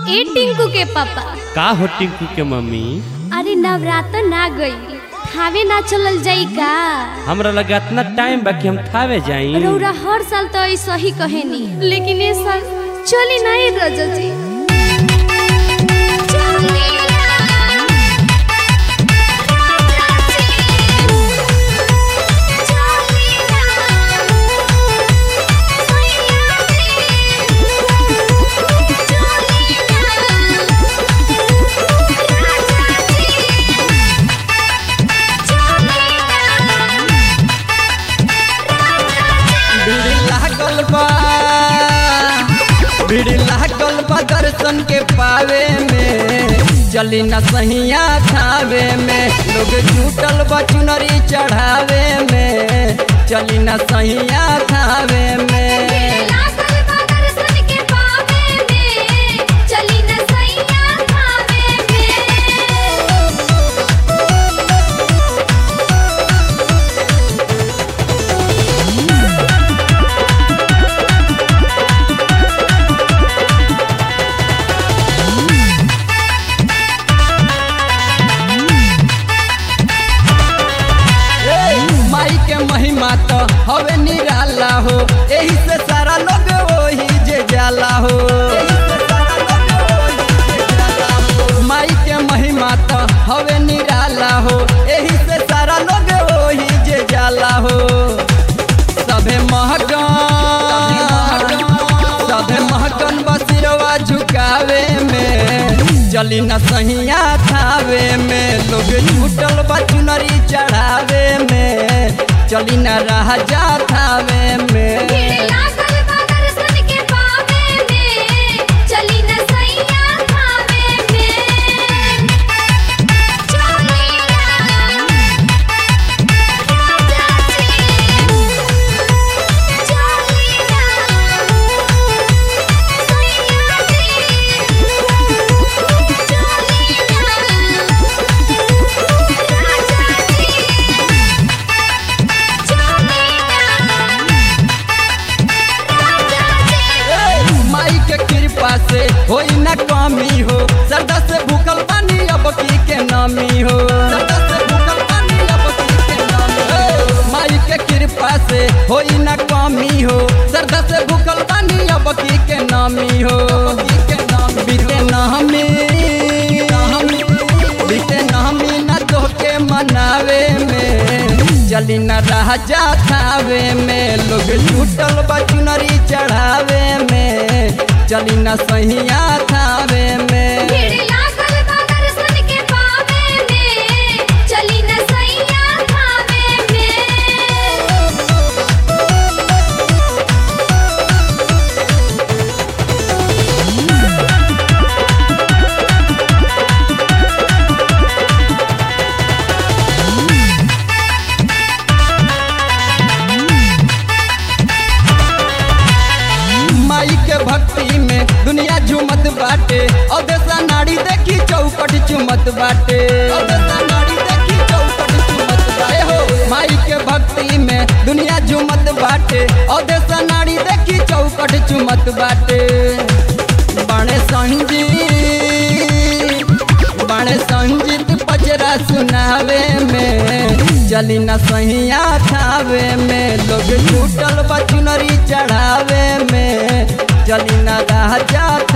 ए टिंकू के पापा का हो टिंकू के मम्मी अरे नवरात्र ना गई थावे ना चलल जाई का हमरा लगा इतना टाइम बा कि हम थावे जाई रौरा हर साल तो ऐसा ही कहेनी लेकिन इस साल चली नहीं रजा जी भीड़ लागल बा भीड़ लागल बा दर्शन के पावे में चली न सहिया खावे में लोग जुटल बा चुनरी चढ़ावे में चली न सहिया खावे में चली न सैया खावे में ए, माई के महिमा तो हवे निराला हो एही से सारा लोग वही जे जाला हो माई के महिमा तो हवे निराला हो एही से सारा लोग वही जे जाला हो सभे महकन सभे महकन बसिरवा झुकावे में चली न सहिया थावे में लोग छूटल बा चुनरी चढ़ावे में चली न राजा थावे में चली न सैया खावे में ए, माई के कृपा से होई न कमी हो सरदा से भूखल पानी अब की के नामी हो सरदा से भूखल पानी अब की के नामी हो। माई के कृपा से होई न कमी हो सरदा से भूखल पानी अब की के नामी हो बीते नामी बीते नामी न तोहके मनावे में चली न राजा थावे में लोग छूटल बा चुनरी चढ़ावे में चली न सहिया थावे में चली न सैया खावे में माई के भक्ति में दुनिया झूमत बाटे और देसा नाड़ी देखी चौपट चुमत बाटे और देसा नाड़ी देखी चौपट चुमत बाटे हो माई के भक्ति में दुनिया झूमत बाटे और देसा नाड़ी देखी चौपट चुमत बाटे बड़े संजीत बड़े संजीत पचरा सुनावे में चली न सहिया खावे में लोग छूटल बा चुनरी चढ़ावे में चली न राजा